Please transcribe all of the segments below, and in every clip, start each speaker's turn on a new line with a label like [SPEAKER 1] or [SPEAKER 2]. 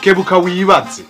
[SPEAKER 1] kebuka wibaze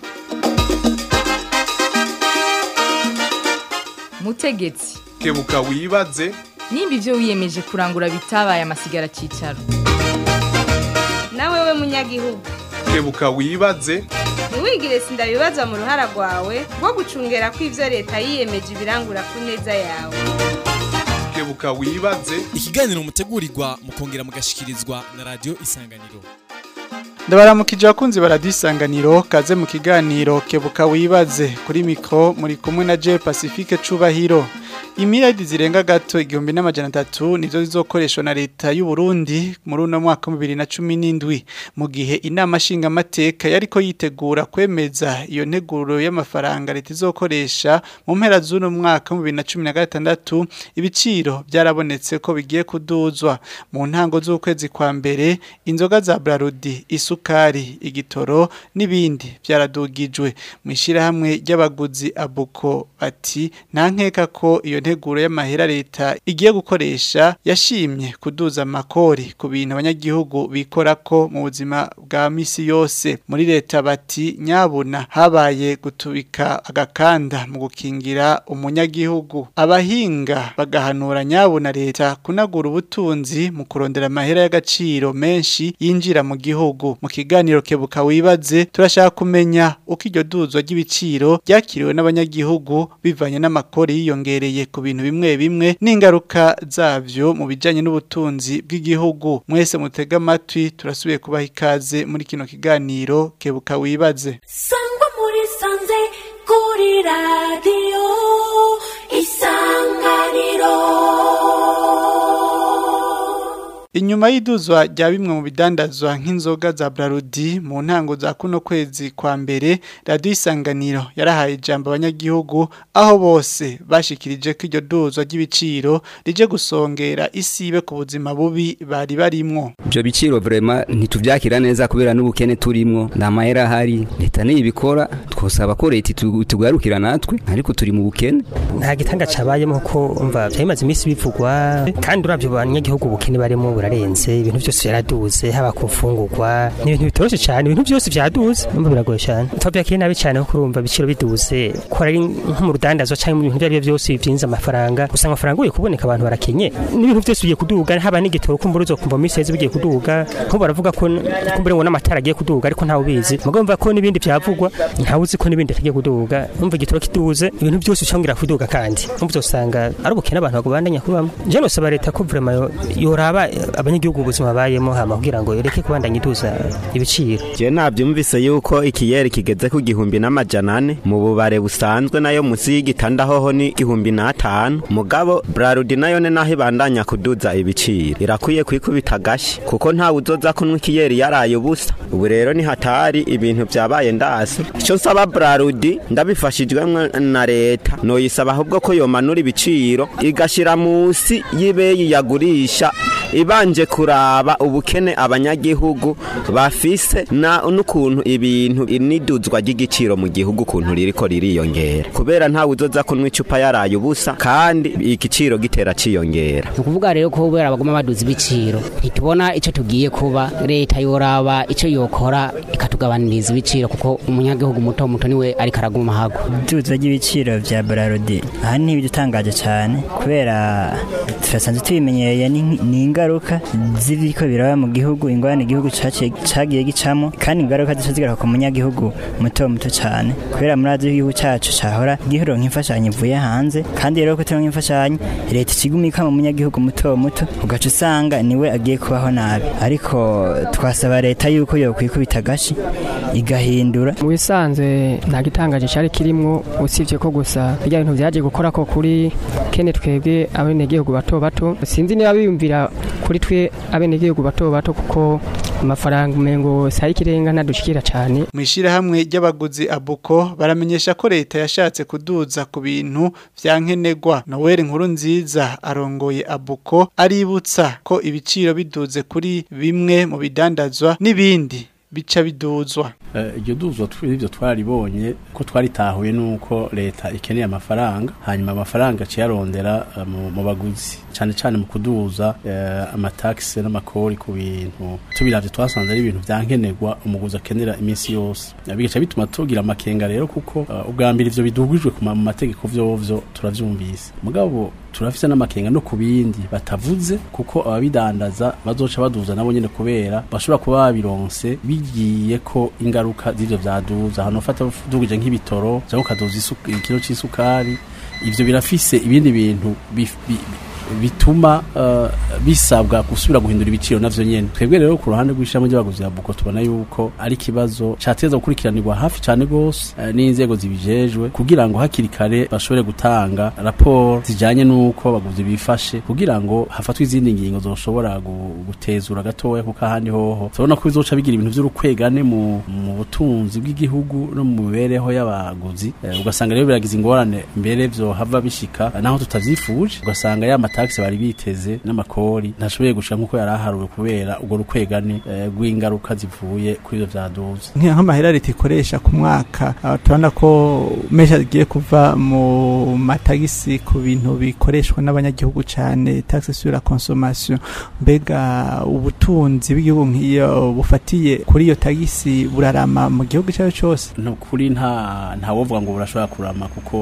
[SPEAKER 2] mutegetsi
[SPEAKER 1] kebuka wibaze
[SPEAKER 2] nimba ibyo wiyemeje kurangura bitabaye amasigara cyicaro
[SPEAKER 3] nawe we munyagihugu
[SPEAKER 1] kebuka wibaze
[SPEAKER 3] ntiwigire sindabibazwa mu ruhara rwawe rwo gucungera ko ibyo leta yiyemeje ibirangura ku neza yawe
[SPEAKER 1] kebuka wibaze
[SPEAKER 4] ikiganiro mutegurirwa mukongera mugashikirizwa na radio isanganiro
[SPEAKER 5] ndabaramukije abakunzi baradisanganiro kaze mu kiganiro kebuka wibaze kuri mikro muri kumwe na J Pacifique Cubahiro Imiradi zirenga gato igihumbi n'amajana atatu nizo zizokoreshwa na leta y'u Burundi muri uno mwaka wa 2017 mu gihe inama nshinga amateka yariko yitegura kwemeza iyo nteguro y'amafaranga leta izokoresha mu mpera z'uno mwaka wa 2016 ibiciro byarabonetse ko bigiye kuduzwa mu ntango z'ukwezi kwa mbere inzoga za Brarudi isukari igitoro n'ibindi byaradugijwe mu ishirahamwe ry'abaguzi abuko bati nta nkeka ko iyo nteguro y'amahera leta igiye gukoresha yashimye kuduza amakori ku bintu abanyagihugu bikora ko mu buzima bwa misi yose muri leta bati nyabuna habaye gutubika agakanda mu gukingira umunyagihugu abahinga bagahanura nyabuna leta kunagura ubutunzi mu kurondera amahera y'agaciro menshi yinjira mu gihugu mu kiganiro kebuka wibaze turashaka kumenya uko iryo duzwa ry'ibiciro ryakiriwe n'abanyagihugu bivanye n'amakori yiyongereye ku bintu bimwe bimwe n'ingaruka zavyo mu bijanye n'ubutunzi bw'igihugu mwese mutega amatwi turasubiye kubaha ikaze muri kino kiganiro kebuka wibaze
[SPEAKER 6] sangwa muri sanze kuri radiyo isanganiro
[SPEAKER 5] Inyuma y'iduzwa rya bimwe mu bidandazwa nk'inzoga za Brarudi mu ntango za kuno kwezi kwa mbere radio isanganiro yarahaye ijambo abanyagihugu aho bose bashikirije ko iryo duzwa ry'ibiciro rije gusongera isibe ku buzima bubi bari barimwo
[SPEAKER 7] Ibyo biciro vrema ntituvyakira neza kubera n'ubukene turimwo nta mahera ahari leta niyibikora twosaba ko leta itu- itugarukira natwe ariko turi mu bukene
[SPEAKER 8] nta gitanga cabayemo kuko umva byamaze iminsi bivugwa kandi uravyo banyagihugu ubukene barimo burarenze ibintu byose byaraduze haba ku mfungurwa ni ibintu bitoroshe cyane ibintu byose vyaduze numva biragoye cyane twavyakiriye nabi cyane kuko urumva ibiciro biduze ko ari nko mu rudandazwa cyangwa mu bintu ibyo ari byo byose byinjiza amafaranga usanga amafaranga ugiye kuboneka abantu barakenye n'ibintu byose bigiye kuduga haba n'igitoro kumbura uzokumva mu minsi yeze bigiye kuduga nko baravuga ko kumbura ngo n'amatara agiye kuduga ariko ntawe ubizi mugabo mva ko n'ibindi byavugwa ntawe uzi ko n'ibindi atagiye kuduga umva igitoro kiduze ibintu byose ushobora kuduga kandi umva uzosanga ari ubukene abantu bagubandanya kubamo je nosaba leta ko vraiment yo- yoraba eh, abanyagihugu ubuzima bayemo hama kugira ngo yoreke kubandanya iduza ibiciro
[SPEAKER 9] Je navyumvise yuko ikiyeri kigeze ku gihumbi n'amajana ane mu bubare busanzwe nayo musi y'igitanda hoho ni igihumbi n'atanu mugabo Brarudi nayo ne naho ibandanya kuduza ibiciro irakwiye kwikubita agashi kuko ntawe uzoza kunywa ikiyeri yaraye ubusa ubu rero ni hatari ibintu vyabaye ndase ico nsaba Brarudi ndabifashijwemwo na leta noyisaba ahubwo ko yomanura ibiciro igashira musi y'ibeyi yagurisha ibanje kuraba ubukene abanyagihugu bafise na n'ukuntu ibintu iniduzwa ry'igiciro mu gihugu ukuntu ririko ririyongera kubera ntawe uzoza kunywa icupa yaraye ubusa kandi igiciro gitera ciyongera
[SPEAKER 10] ni ukuvuga rero ko kubera baguma baduza ibiciro ntitubona icyo tugiye kuba leta yoraba icyo yokora ikatugabaniriza ibiciro kuko umunyagihugu muto muto niwe ariko araguma hagwa
[SPEAKER 11] iduza ry'ibiciro bya Brarudi aha ni ibidutangaje cyane kubera turasanzwe tubimenyereye ni ni ingaruka z'ibiko biraba mu gihugu ingorane igihugu caciye- cagiye gicamo kandi ingaruka zica zigaruka ku munyagihugu muto muto cyane kubera muri azi igihugu cyacu cahora giheronka imfashanyo ivuye hanze kandi rero ko turonka imfashanyo leta ikigumika mu munyagihugu muto muto ugaca usanga niwe agiye kubaho nabi ariko twasaba leta yuko yokwikubita agashi igahindura
[SPEAKER 12] mu bisanzwe nta gitangaje cyari kirimo usibye ko gusa bijya bintu byaje gukora ko kuri kene twebwe abenegihugu bato bato sinzi niba biyumvira kuri twe abenegihugu bato bato kuko amafaranga umengo sayi kirenga ntadushikira cyane
[SPEAKER 5] mu ishirahamwe ry'abaguzi abuko baramenyesha ko leta yashatse kuduza ku bintu vya nkenerwa Noel nkuru nziza arongoye abuko aributsa ko ibiciro biduze kuri bimwe mu bidandazwa n'ibindi bica biduzwa
[SPEAKER 13] Eh, iryo duzwa twivyo twaribonye ko twaritahuye nuko leta ikeneye amafaranga hanyuma amafaranga aciye arondera eh, mu mu baguzi cyane cyane mu kuduza eh, amataxi n'amakori ku bintu tubiravye twasanze ari ibintu vyankenerwa umuguzi akenera iminsi yose Eh, bigaca bituma tugira amakenga rero kuko eh, ubwa mbere ivyo bidugijwe ku ma- mu mategeko vyovyo turavyumvise mugabo turafise n'amakenga no ku bindi batavuze kuko ababidandaza bazoca baduza nabo nyene kubera bashobora kuba babironse bigiye ko ingaruka z'ivyo vyaduza hano fata dugije nk'ibitoro cyangwa ukaduza isu- ikiro c'isukari ivyo birafise ibindi bintu bif- bi- bituma uh, bisabwa gusubira guhindura ibiciro navyo nyene twebwe rero ku ruhande rw'ishami ry'abaguzi ya buko tubona yuko ari ikibazo cateza gukurikiranirwa hafi cane gose uh, n'inzego zibijejwe kugira ngo hakiri kare bashobore gutanga raporo zijanye n'uko abaguzi bifashe kugira ngo hafatwe izindi ngingo zoshobora gu- gutezura gatoya kuko ahandi hoho turabona ko bizoca bigira ibintu vy'urukwegane mu, mu butunzi bw'igihugu no mu mibereho y'abaguzi Eh, ugasanga rero biragize ingorane mbere vyohava bishika eh, naho tutavyifuje ugasanga ya mataxi bari biteze n'amakori ntashoboye gushika nk'uko yari aharuwe kubera urwo rukwegane eh, rw'ingaruka zivuye kuri ivyo vyaduze
[SPEAKER 5] Nki- nk'amahera leta ikoresha ku mwaka ah, turabona ko menshi agiye kuva mu matagisi ku bintu bikoreshwa n'abanyagihugu cyane taxe sur la consommation mbega ubutunzi bw'igihugu nk'iyo bufatiye kuri iyo tagisi burarama mu gihugu icyo ari cyo cyose
[SPEAKER 13] no kuri nta nta wovuga ngo burashobora kurama kuko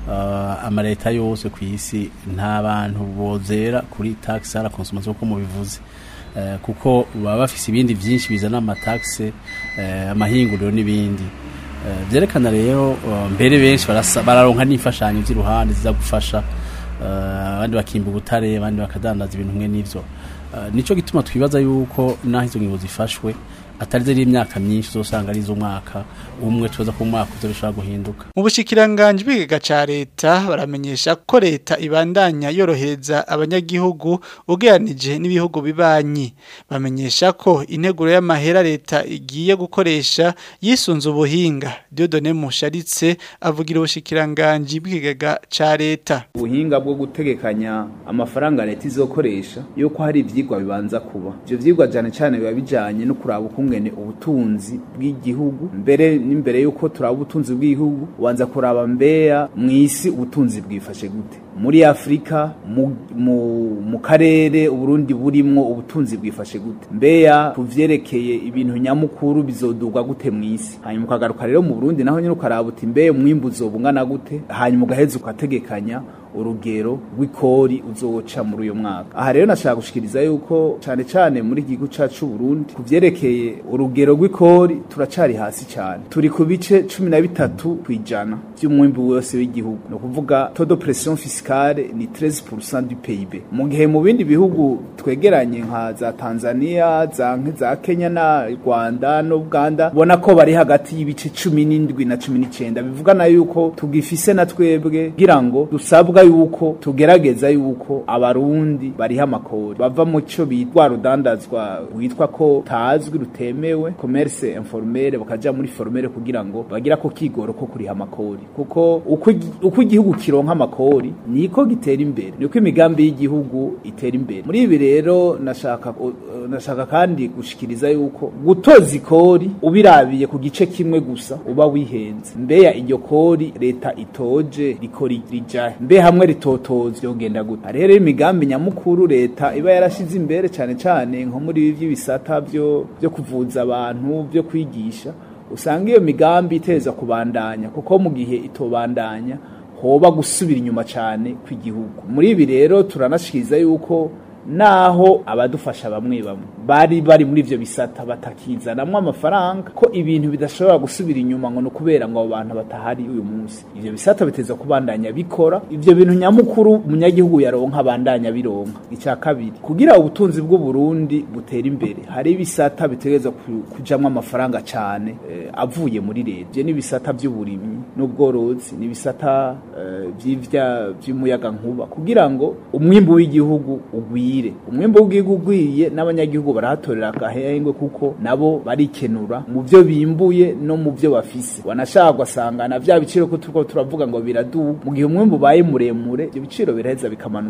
[SPEAKER 13] uh, amaleta yose ku isi nta bantu bozera kuri tax à la consommation ko mubivuze uh, kuko baba bafise ibindi vyinshi bizana amataxe uh, amahinguriro n'ibindi uh, vyerekana rero uh, mbere benshi barasa- bararonka n'imfashanyo z'iruhande ziza gufasha uh, abandi bakimba ubutare abandi bakadandaza ibintu mwe n'ivyo uh, nico gituma twibaza yuko naho izo ngingo zifashwe atari zari imyaka myinshi uzosanga ari iz'umwaka umwe tubaza ko umwaka uzo bishobora guhinduka
[SPEAKER 5] mu bushikiranganje bw'igiga ca leta baramenyesha ko leta ibandanya yorohereza abanyagihugu ugeranije n'ibihugu bibanyi bamenyesha ko integuro y'amahera leta igiye gukoresha yisunze ubuhinga Dieudonne Musharitse avugira ubushikiranganje bw'igiga ca leta
[SPEAKER 14] ubuhinga bwo gutegekanya amafaranga leta izokoresha yuko hari ivyigwa bibanza kuba ivyo vyigwa cyane cyane biba bijanye no kuraba ukungene ubutunzi bw'igihugu mbere n'imbere yuko turaba ubutunzi bw'igihugu ubanza kuraba mbeya mw'isi ubutunzi bwifashe gute muri afurika mu, mu, mu karere uburundi burimwo ubutunzi bwifashe gute mbeya kuvyerekeye ibintu nyamukuru bizodurwa gute mw'isi hanyuma ukagaruka rero mu burundi naho nyine ukaraba uti mbeya umwimbu uzobungana gute hanyuma ugaheza ukategekanya urugero rw'ikori uzoca muri uyo mwaka aha rero nashaka gushikiriza yuko cyane cyane muri iki gihugu cacu Burundi kuvyerekeye urugero rw'ikori turacari hasi cyane turi ku bice cumi na bitatu kwijana by'umwimbu wose w'igihugu ni ukuvuga todo pression fiscale ni 13% du PIB mu gihe mu bindi bihugu twegeranye nka za Tanzania za za Kenya na Rwanda no Uganda ubona ko bari hagati y'ibice cumi n'indwi na cumi n'icenda bivugana yuko tugifise na twebwe kugira ngo dusabwa yuko tugerageza yuko abarundi bariha amakori bava mu cyo bitwa rudandazwa witwa ko tazwi rutemewe commerce informel bakaja muri formel kugira ngo bagira ko kigoro ko kuriha amakori kuko uko igi- uko igihugu kironka amakori niko gitera imbere niko imigambi y'igihugu itera imbere muri ibi rero nashaka uh, nashaka kandi gushikiriza yuko gutoza ikori ubirabiye ku gice kimwe gusa uba wihenze mbeya iryo kori leta itoje rikori rijahe mbe hamwe ritotoza yogenda gute hari rero imigambi nyamukuru leta iba yarashize imbere cyane cyane nko muri ibi by'ibisata byo byo kuvuza abantu byo kwigisha usanga iyo migambi iteza kubandanya kuko mu gihe itobandanya hoba gusubira inyuma cyane kw'igihugu muri ibi rero turanashikiriza yuko naho abadufasha bamwe bamwe bari bari muri ivyo bisata batakizanamwo amafaranga ko ibintu bidashobora gusubira inyuma ngo nukubera ngo abo bantu batahari uyu munsi ivyo bisata biteza kubandanya bikora ivyo bintu nyamukuru umunyagihugu yaronka abandanya bironka icya kabiri kugira ubutunzi bw'u Burundi butera imbere hari ibisata bitegereza ku- kujamwo amafaranga cyane eh, avuye muri leta ivyo ni ibisata by'uburimyi n'ubworozi ni ibisata eh, vy'ivya vy'umuyaga nkuba kugira ngo umwimbu w'igihugu ugwire umwimbu w'igihugu ugwiye n'abanyagihugu barahatorera agahengwe kuko nabo barikenura mu byo bimbuye no mu byo bafise wanashaka ugasanga na vya biciro ko turiko turavuga ngo biraduga mu gihe umwimbu ubaye muremure ibyo biciro biraheza bikamanuka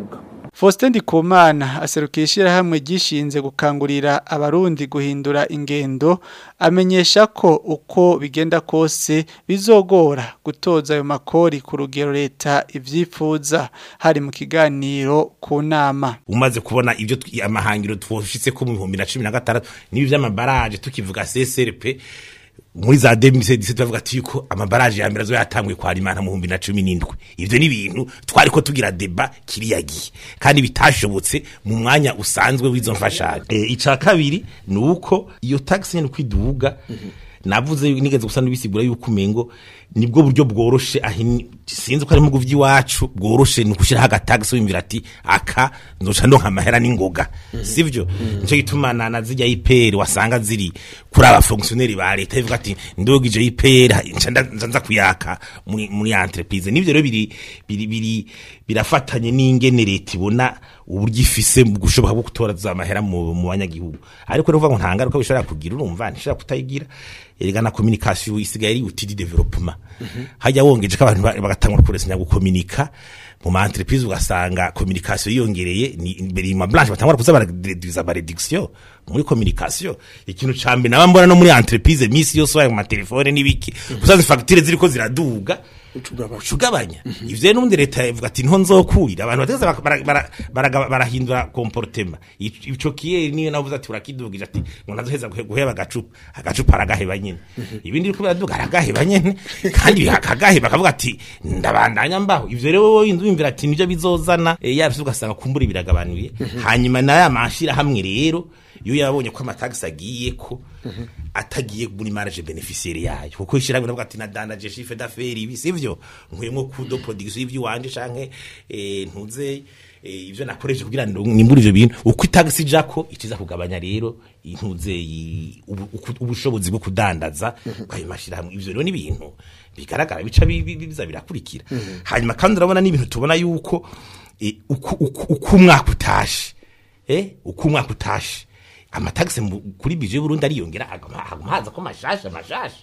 [SPEAKER 5] Faustin Ndikumana aserukira ishyirahamwe ryishinze gukangurira abarundi guhindura ingendo amenyesha ko uko bigenda kose bizogora gutoza ayo makori ku rugero leta ivyifuza hari mu kiganiro ku nama
[SPEAKER 15] umaze kubona ibyo twi- amahangiro twoshitse ko mu 2016 nibi vy'amabaraje tukivuga CSRP muri za 2017 tuvuga ati yuko amabaraje ya mbere azo yatanguye kwa Rimana mu 2017 ivyo ni ibintu twari ko tugira deba kiriyagiye kandi bitashobotse mu mwanya usanzwe w'izo mfashanyo e, ica kabiri nuko iyo tax nyene kwiduga navuze nigeze gusa nibisigura yuko umengo nibwo buryo bworoshe ahi sinzi ko ari mu guvyi wacu bworoshe ni kushira hagatagisi wimvira ati aka nzoca ndonka amahera n'ingoga sivyo nico gituma na na zijya IPR wasanga ziri kuri aba fonctionnaire ba leta ivuga ati ndogije IPR nca nda- nza nza kuyaka muri muri entreprise nivyo rero biri biri biri birafatanye n'ingene leta ibona uburyo ifise mu gushoboka bwo gutora za mahera mu mu banyagihugu ariko rero uvuga ngo nta ngaruka bishobora kugira urumva ntishobora kutayigira erega na communication isigaye ari outil de développement hajya wongeje ko abantu ba- bagatangura kuresanya gukominika mu ma entreprise ugasanga communication yiyongereye ni imbere ma blanche batangura kuza barareduza ba réduction muri communication ikintu ca mbere naba mbona no muri entreprise misi yose wayo mu matelefone n'ibiki usanze facture ziriko ziraduga ucugabanya ivyo n'ubundi leta ivuga ati nto nzokurira abantu bategeza baka- bara- bara- bara- barahindura comportement Ico- ico kiyeri niyo navuze ati urakidugije ati ngo ntazoheza guhe- guheba agacupa agacupa aragaheba nyene ibindi biriko biraduga aragaheba nyene kandi akagaheba akavuga ati ndabandanya mbaho ivyo rero wowe wumvira ati nivyo bizozana eh, yabise ugasanga kumbura biragabanuye hanyuma na ya mashira hamwe rero iyo yabonye ko amatagisi agiye ko atagiye muri marge beneficiaire yayo kuko ishyirahamwe navuga ati nadandaje chiffre d'affaires ibi sivyo nkuyemo kudo production y'ivy'iwanje canke eh, ntuze eh, ivyo nakoresheje kugira ngo nimbure ivyo bintu uko itagisi jako ikiza kugabanya rero intuze i- ubu- uku- ubushobozi bwo kudandaza kwayo mashirahamwe ivyo rero ni ibintu bigaragara bica bi- bi- biza birakurikira hanyuma kandi urabona n'ibintu tubona yuko eh, uko uko- uko umwaka utashe eh uko umwaka utashe amatagisi mu- kuri bije y'Uburundi ariyongera haguma haguma haza ko mashasha mashasha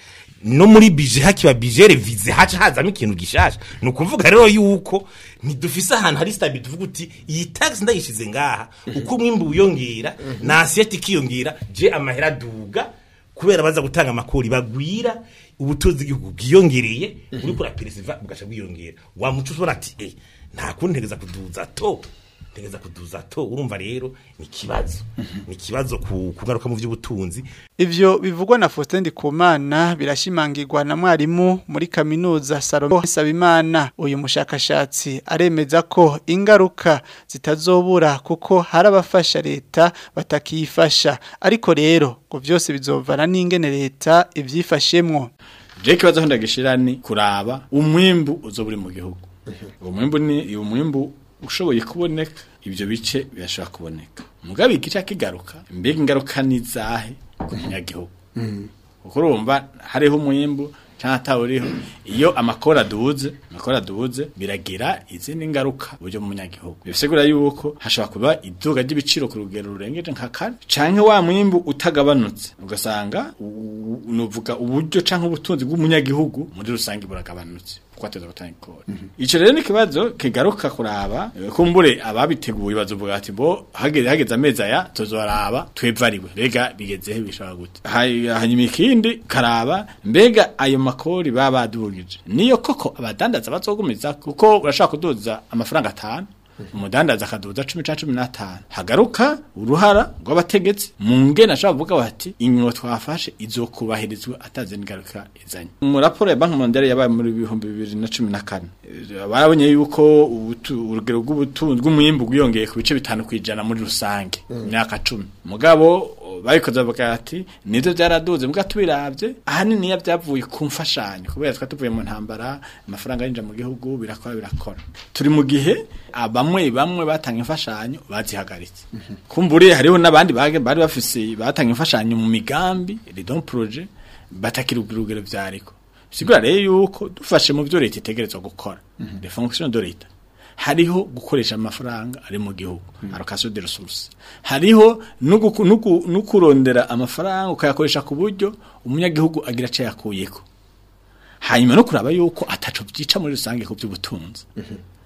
[SPEAKER 15] no muri bije hakiba bije revize haca hazamo ikintu gishasha ni ukuvuga rero yuko ntidufise ahantu hari stabile tuvuga uti iyi tax ndayishize ngaha uko umwimbu wiyongera na asiyeti ikiyongera je amahera aduga kubera baza gutanga amakori bagwira ubutunzi bw'igihugu bwiyongereye uri kura peresiva bugaca bwiyongera wa muco ushobora ati eh nta kundi ntegeza kuduza to ntegeza kuduza to urumva rero ni ikibazo ni ikibazo ku kugaruka mu by'ubutunzi
[SPEAKER 5] Ivyo bivugwa na Faustin Ndikumana birashimangirwa na mwarimu muri kaminuza Salomon Sabimana uyu mushakashatsi aremeza ko ingaruka zitazobura kuko hari abafasha leta batakiyifasha ariko rero ngo vyose bizovana n'ingene leta ivyifashemwo
[SPEAKER 16] je kibazo ndagishira ni kuraba umwimbu uzo buri mu gihugu umwimbu ni umwimbu ushoboye kuboneka ibyo bice birashobora kuboneka mugabe igice kigaruka mbega ingaruka ni zahe ku munyagihugu kuko urumva hariho umwimbu cyangwa atawuriho iyo amakora aduze amakora aduze biragira izindi ngaruka uburyo mu munyagihugu bisigura yuko hashobora kuba iduga ry'ibiciro ku rugero rurengeje nka kane canke wa mwimbu utagabanutse ugasanga u- u- nuvuga uburyo canke ubutunzi bw'umunyagihugu muri rusange buragabanutse kuko ateza gutanga ikora ico rero ni ikibazo kigaruka kuraba eh, kumbure ababiteguye bazovuga ati bo hageze hageze amezi aya tuzoraba twevariwe mbega bigezehe bishobora gute Hay- hanyuma ikindi karaba mbega ayo makori baba badugije niyo koko abadandaza bazogumiza kuko urashaka kuduza amafaranga atanu umudandaza akaduza cumi canke cumi n'atanu hagaruka uruhara rw'abategetsi mu ngene ashobora kuvuga bati ingingo twafashe izokubahirizwa atazi n'ingaruka izanye mu raporo ya banki mondiale yabaye muri bihumbi bibiri na cumi na kane eh, barabonye yuko ubutu- urugero rw'ubutunzi bw'umwimbu bwiyongeye ku bice bitanu kw'ijana muri rusange mu myaka cumi mugabo babikoze bavuga ati nivyo byaraduze mbwa tubiravye ahanini ya byavuye ku mfashanyo kubera twa tuvuye mu ntambara amafaranga yinjira mu gihugu birakora birakora turi mu gihe abamwe bamwe batanga imfashanyo bazihagaritse kumbure hariho n'abandi bage- bari bafise batanga imfashanyo mu migambi redon projet batakira urugero vyariko sigura rero yuko dufashe mu byo leta itegerezwa gukora les fonctions de l'etat hariho gukoresha amafaranga ari mu gihugu allocation de ressources hariho no guku- no ku- no kurondera amafaranga ukayakoresha ku buryo umunyagihugu agira aca yakuyeko hanyuma no kuraba yuko ataco byica muri rusange ku by'ubutunzi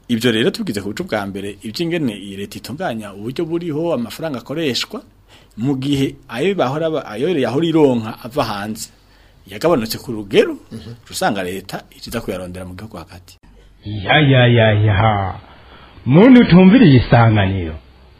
[SPEAKER 16] ibyo rero tugize ku buco bwa mbere iby'ingene iyi leta itunganya uburyo buriho amafaranga akoreshwa mu gihe ayo bahora ba- ayo yahora ironka ava hanze yagabanutse ku rugero usanga leta ikiza kuyarondera mu gihugu hagati
[SPEAKER 17] ya ya ya ya muntu utumviriye isanganiro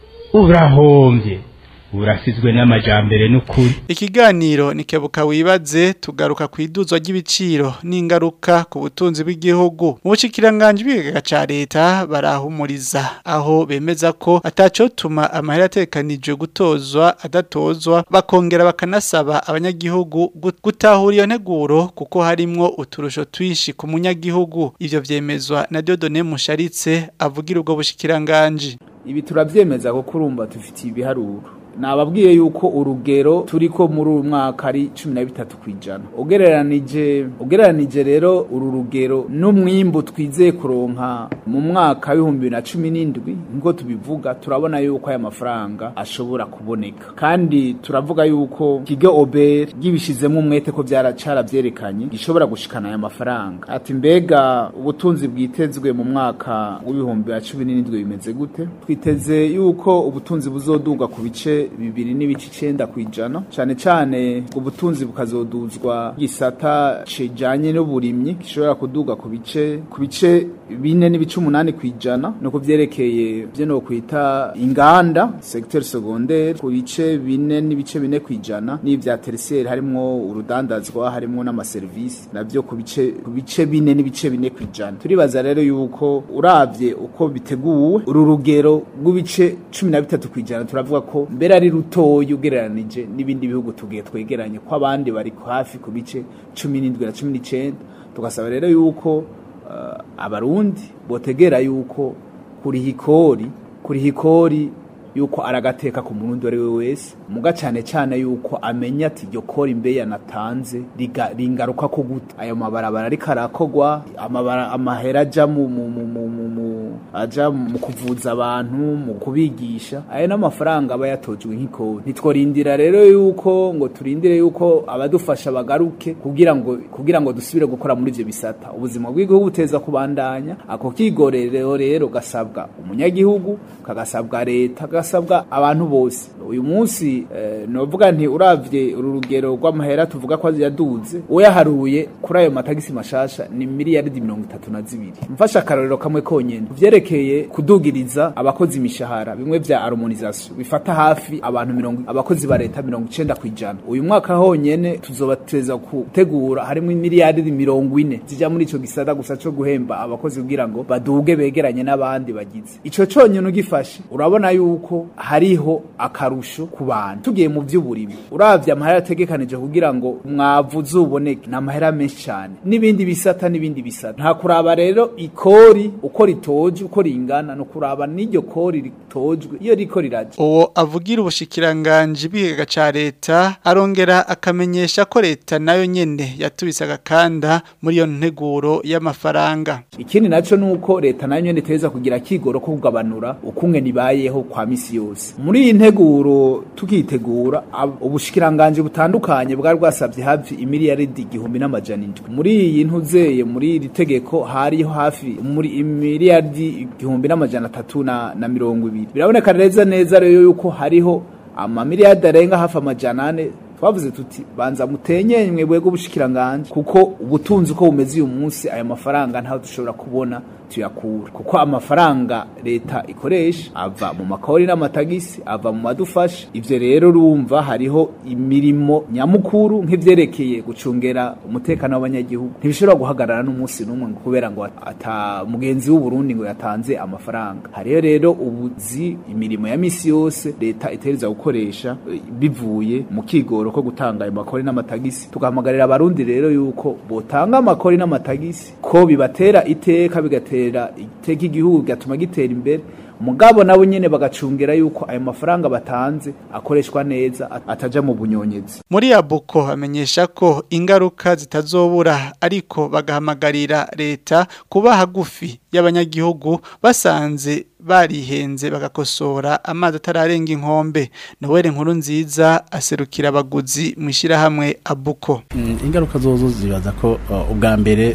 [SPEAKER 17] urahombye urasizwe n'amajambere n'ukuri
[SPEAKER 5] Ikiganiro ni kebuka wibaze tugaruka ku iduzwa ry'ibiciro n'ingaruka ku butunzi bw'igihugu mu bushikiranganje bw'igega ca leta barahumuriza aho bemeza ko atacotuma amahera atekanijwe gutozwa adatozwa bakongera bakanasaba abanyagihugu gut- gutahura iyo nteguro kuko harimwo uturusho twishi ku munyagihugu ivyo vyemezwa na Dieudonné Musharitse avugira ubwo bushikiranganje
[SPEAKER 14] ibi turabyemeza kuko urumva dufitiye ibiharuro nababwiye yuko urugero turiko muri uyu mwaka ari cumi na bitatu ku ijana ugereranije ugereranije rero uru rugero n'umwimbu twizeye kuronka mu mwaka w'ibihumbi bibiri na cumi n'indwi niko tubivuga turabona yuko aya mafaranga ashobora kuboneka kandi turavuga yuko kigo oberi gibishizemo umwete ko byaracara byerekanye gishobora gushikana aya mafaranga ati mbega ubutunzi bwitezwe mu mwaka w'ibihumbi bibiri na cumi n'indwi bimeze gute twiteze yuko ubutunzi buzoduga ku bice bibiri n'ibice icenda ku ijana cane cane ubwo butunzi bukazoduzwa gisata cijanye n'uburimyi gishobora kuduga ku bice ku bice bine n'ibice umunani ku ijana no ku vyerekeye vyo no kwita inganda secteur secondaire ku bice bine n'ibice bine ku ijana n'ivya tertiaire harimwo urudandazwa harimwo n'amaserivisi navyo ku bice ku bice bine n'ibice bine ku ijana turibaza rero yuko uravye uko biteguwe uru rugero rw'ibice cumi na bitatu ku ijana turavuga ko mbere ari rutoya ugereranije n'ibindi bihugu tugiye twegeranye ko abandi bari hafi ku bice cumi n'indwi na cumi n'icenda tugasaba rero yuko uh, abarundi botegera yuko kuriha ikori kuriha ikori yuko aragateka ku murundi ari we wese muga cyane cyane yuko amenya ati iryo kori mbe yanatanze riga- ringaruka ko gute ayo mabarabara ariko arakogwa amabara amahera aja mu mu mu mu mu mu aja mu kuvuza abantu mu kubigisha ayo n'amafaranga aba yatojwe nk'ikori ntitworindira rero yuko ngo turindire yuko abadufasha bagaruke kugira ngo kugira ngo dusubire gukora muri ivyo bisata ubuzima bw'igihugu buteza kubandanya ako kigorero rero gasabwa umunyagihugu kagasabwa leta gasabwa abantu bose uyu munsi eh, novuga nti uravye uru rugero rw'amahera tuvuga ko yaduze uyaharuye kuri ayo matagisi mashasha ni miliyaridi mirongo itatu na zibiri mfashe akarorero kamwe konyene vyerekeye kudugiriza abakozi imishahara bimwe vya harmonisation bifata hafi abantu mirongo abakozi ba leta mirongo icenda kwijana uyu mwaka honyene tuzobateza gutegura harimwo miliyaridi mirongo ine zija muri ico gisata gusa co guhemba abakozi kugira ngo baduge begeranye n'abandi bagize ico conyene ugifashe urabona yuko hariho akarusho ku bantu tugiye mu vy'uburimi uravye amahera ategekanije kugira ngo umwavu uzuboneke ni amahera menshi cyane n'ibindi bisata n'ibindi bisata nta kuraba rero ikori uko ritoje uko ringana no kuraba n'iryo kori ritojwe iyo riko riraje
[SPEAKER 5] uwo avugira ubushikiranganje bw'igega ca leta arongera akamenyesha ko leta nayo nyene yatubise agakanda muri iyo nteguro y'amafaranga
[SPEAKER 14] ikindi naco nuko leta nayo nyene iteza kugira kigoro ko kugabanura ukumwe nibayeho kwa misi yose muri iyi nteguro tukitegura ab- ubushikiranganje butandukanye bwari bwasabye hafi imiliyaridi igihumbi n'amajana indwi muri iyi ntuzeye muri iri tegeko hariho hafi muri imiliyaridi igihumbi n'amajana atatu na, na mirongo ibiri biraboneka neza neza rero yuko hariho amamiliyaridi arenga hafi amajana ane twavuze tuti banza mutenye mwebwe bw'ubushikiranganje kuko ubutunzi uko bumeze uyu munsi aya mafaranga ntaho dushobora kubona tuyakura kuko amafaranga leta ikoresha ava mu makori n'amatagisi ava mu madufasha ivyo rero urumva hariho imirimo nyamukuru nk'ivyerekeye gucungera umutekano w'abanyagihugu ntibishobora guhagarara n'umunsi n'umwe ngo kubera ngo ata mugenzi w'u Burundi ngo yatanze amafaranga hariyo rero ubuzi imirimo ya misi yose leta itereza gukoresha eh, bivuye mu kigoro ko gutanga ayo makori n'amatagisi tugahamagarira abarundi rero yuko botanga amakori n'amatagisi ko bibatera iteka bigatera iteka igihugu bigatuma gitera imbere mugabo nabo nyene bagacungera yuko ayo mafaranga batanze akoreshwa neza at- ataja mu bunyonyezi
[SPEAKER 5] muri abuko amenyesha ko ingaruka zitazobura ariko bagahamagarira leta kuba hagufi y'abanyagihugu basanze barihenze bagakosora amazi atararenga inkombe nowere nkuru nziza aserukira abaguzi mu ishyirahamwe abuko
[SPEAKER 13] Mm, ingaruka zozo zibaza ko uh, ubwa mbere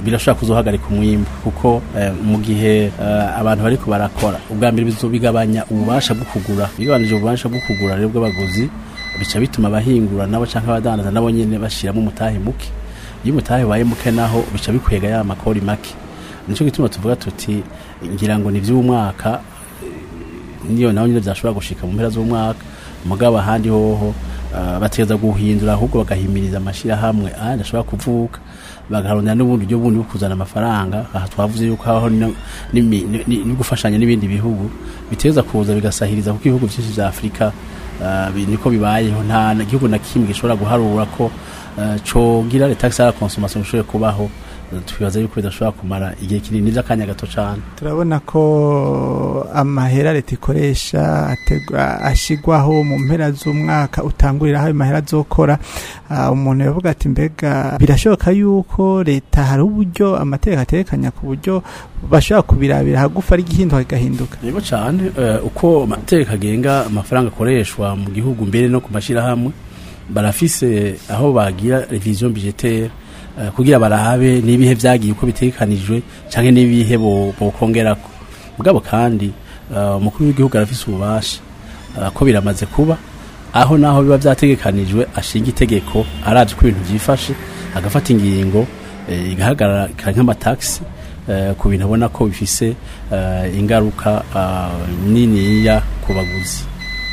[SPEAKER 13] birashobora kuzohagarika umwimbu kuko eh, mu gihe eh, abantu bariko barakora ubwa mbere bizobigabanya ububasha bwo kugura bigabanije ububasha bwo kugura rero bw'abaguzi bica bituma abahingura nabo canke abadandaza nabo nyene bashiramo umutahe muke iyo umutahe waye muke naho bica bikwega ya makori make nico gituma tuvuga tuti ngira ngo ni vy'umwaka niyo naho nyine byashobora gushika mu mpera z'umwaka mugabo ahandi hoho uh, bategeza guhindura ahubwo bagahimiriza amashirahamwe ahandi ashobora kuvuka bagarondera n'ubundi buryo bundi bwo kuzana amafaranga aha twavuze yuko habaho no- n'imi- ni- ni- no gufashanya n'ibindi bihugu biteza kuza bigasahiriza kuko ibihugu byinshi vya afurika uh, bi- niko bibayeho nta na- gihugu na kimwe gishobora guharura ko uh, cogira leta ya consommation ishobore kubaho twibaza yuko bidashobora kumara igihe kinini by'akanya gato cane
[SPEAKER 5] turabona ko amahera leta ikoresha ategwa- ashigwaho mu mpera z'umwaka utangurira aho ayo mahera azokora Ah, umuntu yavuga ati mbega birashoboka yuko leta hari uburyo amategeko atekanya ku buryo bashobora kubirabira hagufa ari igihinduka kigahinduka
[SPEAKER 13] yego cyane eh, uko amategeko agenga amafaranga akoreshwa mu gihugu mbere no ku mashyirahamwe barafise aho bagira revision budgetaire eh, kugira barabe n'ibihe vyagiye uko bitegekanijwe canke n'ibihe bo- bokongerako mugabo kandi eh, umukuru w'igihugu arafise ububasha eh, ko biramaze kuba aho naho biba vyategekanijwe ashinga itegeko aravye ko ibintu vyifashe agafata ingingo eh, igahagarara ikaba nk'amataxi eh, ku bintu abona ko bifise eh, ingaruka ah, niniya ku baguzi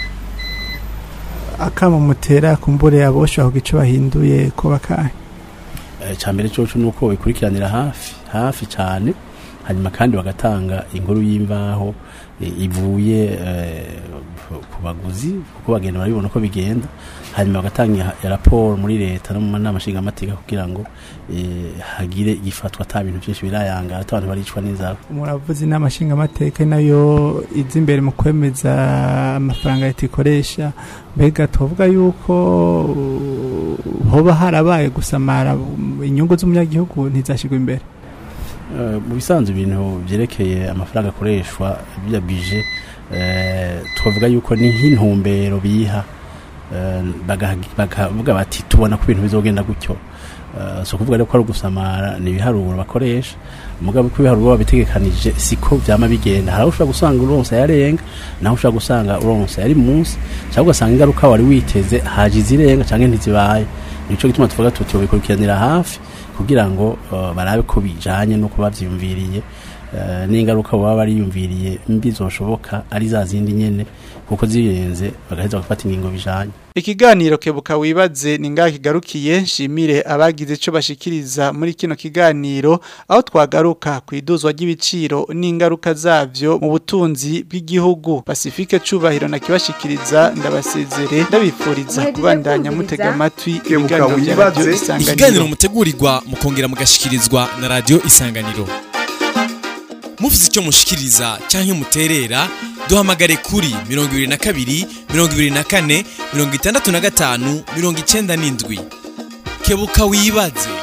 [SPEAKER 5] akama mutera kumbure aboshobora kugira ico bahinduye ko bakahe
[SPEAKER 13] Eh, icambere coco nuko bikurikiranira hafi hafi cyane hanyuma kandi bagatanga inkuru y'imvaho eh, ivuye eh, ku baguzi kuko bagenda barabibona uko bigenda hanyuma bagatanga ya- ya raporo muri leta no mu nama nshingamateka kugira ngo eh, hagire igifatwa ata bintu byinshi birayangara ata abantu baricwa n'inzara
[SPEAKER 5] muravuze inama nshingamateka nayo iza imbere mu kwemeza amafaranga leta ikoresha mbega tuvuga yuko uh, hoba harabaye gusamara um, inyungu z'umunyagihugu ntizashirwe imbere
[SPEAKER 13] Eh, mu bisanzwe ibintu byerekeye amafaranga akoreshwa bya bije eh, twavuga yuko ni nk'intumbero biha eh, bagaha- bakavuga bati tubona ko ibintu bizogenda gutyo Eh, so kuvuga rero ko ari ugusamara ni ibiharuro bakoresha mugabo ko ibiharuro babitegekanije siko vyama bigenda hari aho ushobora gusanga uronse yarenga naho ushobora gusanga uronse yari munsi cyangwa ugasanga ingaruka wari witeze haje izirenga canke ntizibaye nico gituma tuvuga tuti babikurikiranira hafi kugira ngo uh, barabe ko bijanye nuko bavyiyumviriye uh, n'ingaruka baba bariyumviriye mbi zoshoboka ari za zindi nyene kuko zirenze bagaheza bagafata ingingo bijanye
[SPEAKER 5] Ikiganiro kebuka wibaze ni ngaha kigarukiye nshimire abagize ico bashikiriza muri kino kiganiro aho twagaruka ku iduzwa ry'ibiciro n'ingaruka zavyo mu butunzi bw'igihugu Pacifique cubahiro na kibashikiriza ndabasezere ndabifuriza kubandanya mutega amatwi ibiganiro vya radio
[SPEAKER 4] ikiganiro
[SPEAKER 5] isanganiro
[SPEAKER 4] mutegurirwa mukongera mugashikirizwa na radio isanganiro mufite icyo mushikiriza cyangwa muterera duhamagare kuri mirongo ibiri na kabiri mirongo ibiri na kane mirongo itandatu na gatanu mirongo icyenda n'indwi kebuka wibaze